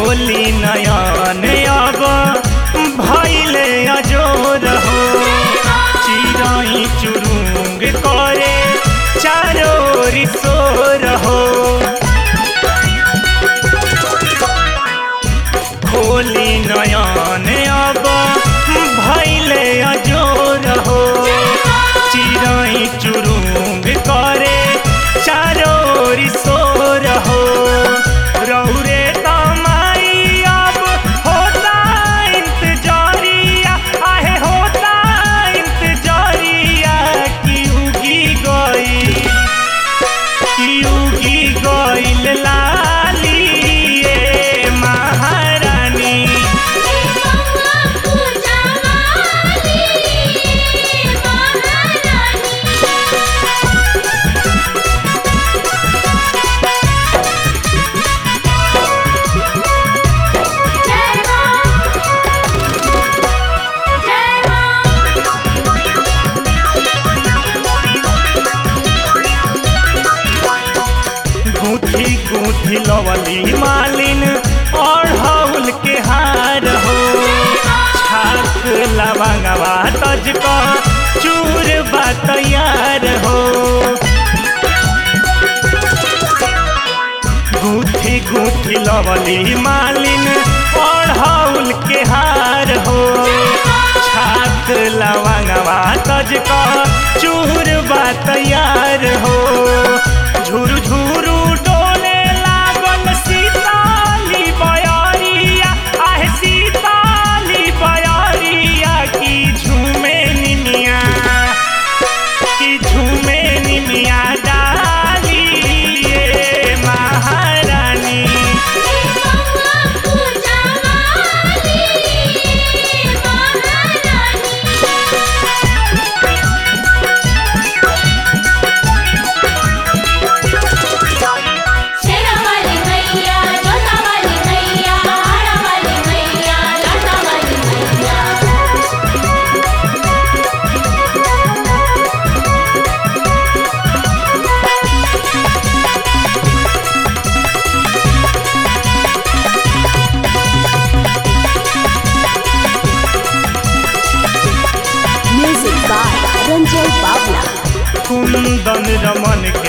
खोली नयन अब भैले अजोर हो चिराई चुरुंग करे चारो रिसोर हो खोली नयन अब भैले अजोर हो चिराई चुरुंग करे चारो रिसोर हो रौरे तमाई अब होता इंतजारिया आहे होता इंतजारिया की उगी गई की उगी गईल लाली ए महारानी गूंथी गूंथी लवली मालिन और हौल के हार हो छाक लवंगवा तज का चूर बा तैयार हो गूंथी गूंथी लवली मालिन और हौल के हार हो छाक लवंगवा तज का चूर बा तैयार हो झुरु झुरु डोले लागल सीताली बयारिया आहे सीताली बयारिया की झूमे निमिया की झूमे निमिया डाली ए महारानी शेरावाली मैया जोतावाली मैया हारावाली मैया लाटावाली मैया Music by Ranjay Bawla. Kundan Raman